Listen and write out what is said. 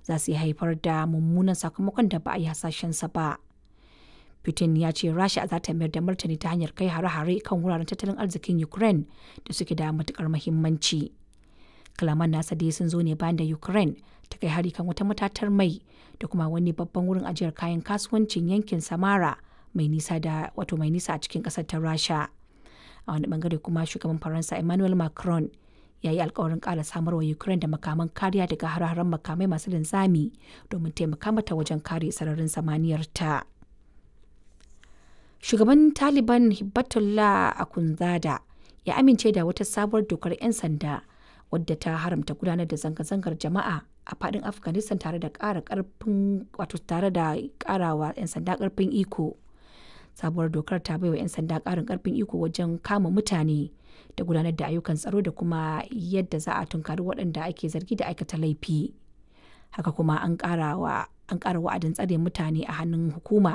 za su iya haifar da mummunan sakamakon da ba a yi hasashensa ba. Putin ya ce Rasha za ta mayar da martani ta hanyar kai hare-hare kan wuraren tattalin arzikin Ukraine da suke da matukar muhimmanci. Kalaman nasa dai sun zo ne bayan da Ukraine ta kai hari kan wata matatar mai da kuma wani babban wurin ajiyar kayan kasuwancin yankin Samara mai nisa da wato mai nisa a cikin kasar ta Rasha. A wani bangare kuma shugaban Faransa Emmanuel Macron ya yi alkawarin ƙara samarwa Ukraine da makaman kariya daga hare-haren makamai masu linzami domin taimaka mata wajen kare sararin samaniyar ta. Shugaban Taliban Hibbatullah Akhundzada ya amince da wata sabuwar dokar 'yan sanda wadda ta haramta gudanar da zanga-zangar jama'a a fadin Afghanistan tare da ƙara ƙarfin wato tare da ƙarawa 'yan sanda ƙarfin iko. Sabuwar dokar ta baiwa 'yan sanda ƙarin ƙarfin iko wajen kama mutane da gudanar da ayyukan tsaro da kuma yadda za a tunkari waɗanda ake zargi da aikata laifi. Haka kuma an ƙara wa an ƙara wa'adin tsare mutane a hannun hukuma